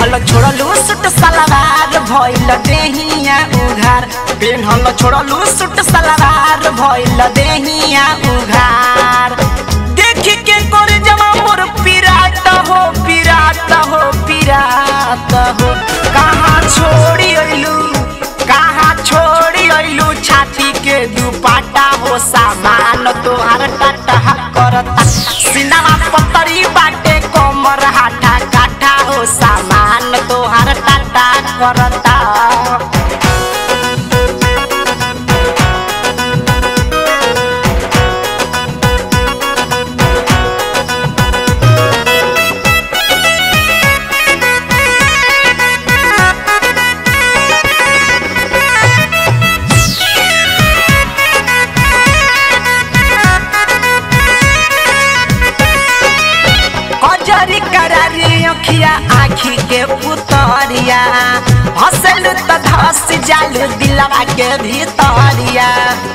पेन्हल छोड़लू सूट सलवार भइल देहिया उघार पेन्हल छोड़लू सूट सलवार भइल देहिया उघार देखी के कर जमा मोर पिरात हो पिरात हो पिरात हो कहाँ छोड़ी अइलू कहाँ छोड़ी अइलू छाती के दुपाटा हो सामान तोहार टाटा करता सिनामा पतरी बाटे कमर हाथा काठा हो सामान तोहार टाटा करता कजरी करारी अखिया आखी के पुतरिया हंसल त धस जालू दिलवा के भीतरिया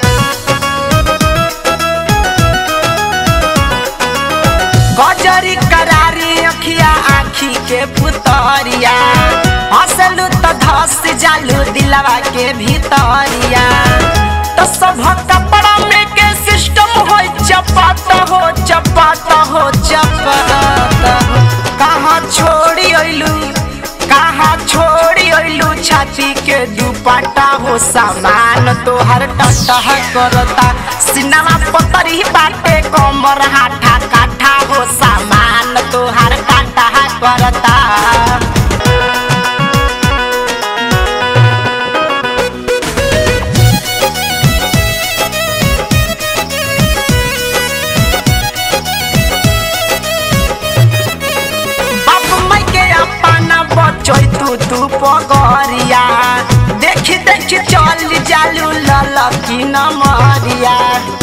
कजरी करारी अखिया आखी के पुतरिया हंसल त धस जालू दिलवा के भीतरिया तो सब कपड़ा में के सिस्टम हो चपात हो चपात हो चपात कहाँ छोड़ी अइलू कहाँ छोड़ी अइलू छाती के दुपट्टा हो सामान तोहर टटह करता सिनेमा पतरी बाटे कमर हाथा काठा हो सामान तोहर काटा करता बाप माई के अपना बचै तू तू पगरिया देखी देखी चल जालू ललकी नमरिया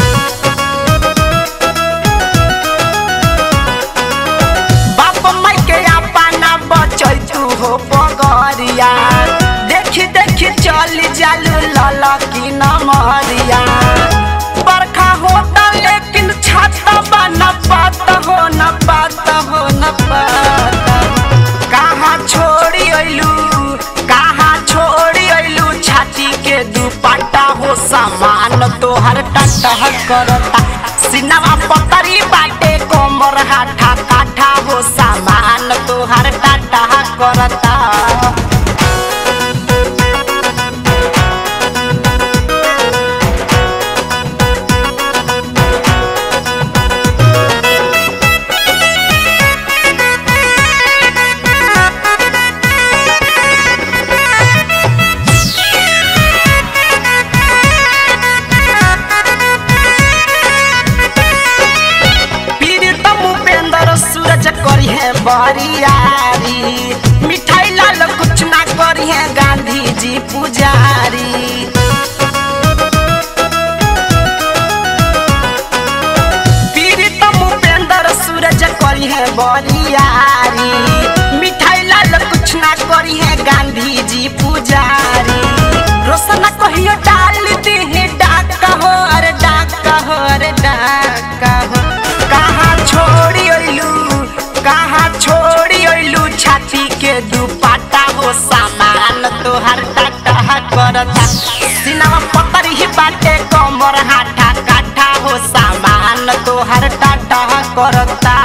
बाप माई के अपना बचै तू हो पगरिया देखी देखी चल जालू ललकी नमरिया बरखा होता लेकिन छाता बा न पाता हो न पाता हो न पाता हो। कहाँ छोड़ी अइलू कहाँ छोड़ी अइलू छाती के दुपट्टा हो सामान तोहर टटह करता सिनेमा पतरी बाटे कोमर हाथा काठा हो सामान तोहर टटह करता पीड़ितम उपेंद्र सूरज करी है बरियारी मिठाई लाल कुछ ना करी है गांधी जी पुजारी पीड़ितम उपेंद्र सूरज करी है बरियारी मिठाई लाल कुछ ना करी है गांधी जी पुजारी रोशन कहियो डाल दी है डाका हो अरे डाका हो अरे डाका हो कहाँ छोड़ी अइलू कहाँ छोड़ी अइलू छाती के दुपट्टा हो सामान तोहर टाटा करता सिनेमा पतरी ही बाटे कमर हाथा काठा हो सामान तोहर टाटा करता